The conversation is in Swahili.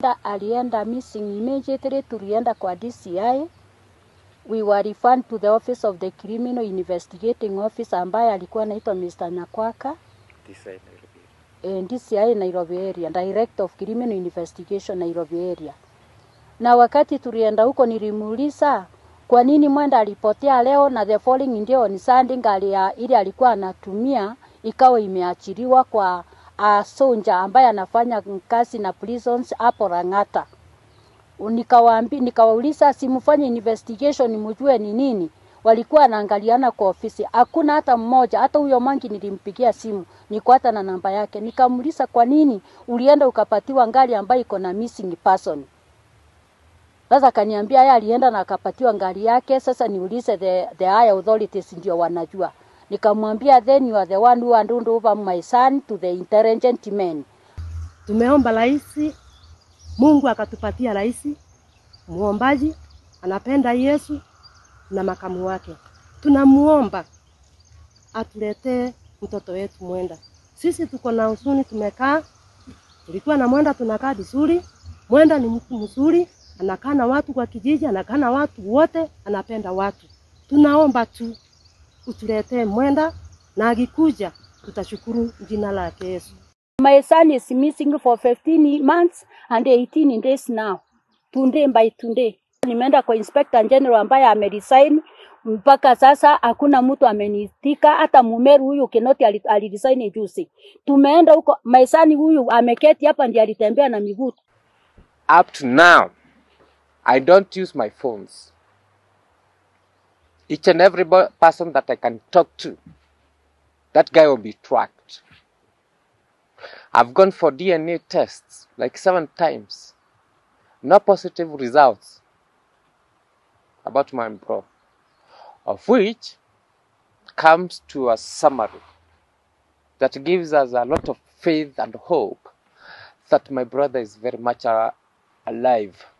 alienda missing immediately, tulienda kwa DCI. We were referred to the office of the criminal investigating officer ambaye alikuwa anaitwa Mr. Nyakwaka eh, DCI Nairobi area, Director of Criminal Investigation Nairobi area. Na wakati tulienda huko nilimuuliza kwa nini mwenda alipotea leo na the following ndio on Sunday gari ya ile alikuwa anatumia ikawa imeachiliwa kwa uh, sonja ambaye anafanya kazi na prisons hapo Lang'ata. Nikawaambi, nikawauliza simfanye investigation mjue ni nini. Walikuwa wanaangaliana kwa ofisi, hakuna hata mmoja. Hata huyo mangi nilimpigia simu, niko hata na namba yake, nikamuuliza kwa nini ulienda ukapatiwa ngari ambayo iko na missing person. Sasa kaniambia yeye alienda na akapatiwa ngari yake. Sasa niulize the, the higher authorities ndio wanajua. Nikamwambia then you are the one who handed over my son to the intelligent men. Tumeomba rais, Mungu akatupatia rais muombaji, anapenda Yesu na makamu wake. Tunamuomba atuletee mtoto wetu Mwenda. Sisi tuko na huzuni, tumekaa tulikuwa na Mwenda, tunakaa vizuri. Mwenda ni mtu mzuri, anakaa na watu kwa kijiji, anakaa na watu wote, anapenda watu. Tunaomba tu utuletee Mwenda, na akikuja tutashukuru jina lake Yesu. My son is missing for 15 months and 18 days now. Today by today. Nimeenda kwa Inspector General ambaye ameresign mpaka sasa hakuna mtu amenitika, hata Mumeru huyu Kinoti ali- aliresign juzi. Tumeenda huko, my son huyu ameketi hapa ndiye alitembea na miguu. Up to now, I don't use my phones. Each and every bo- person that I can talk to, that guy will be tracked. I've gone for DNA tests like seven times. No positive results about my bro, of which comes to a summary that gives us a lot of faith and hope that my brother is very much uh, alive.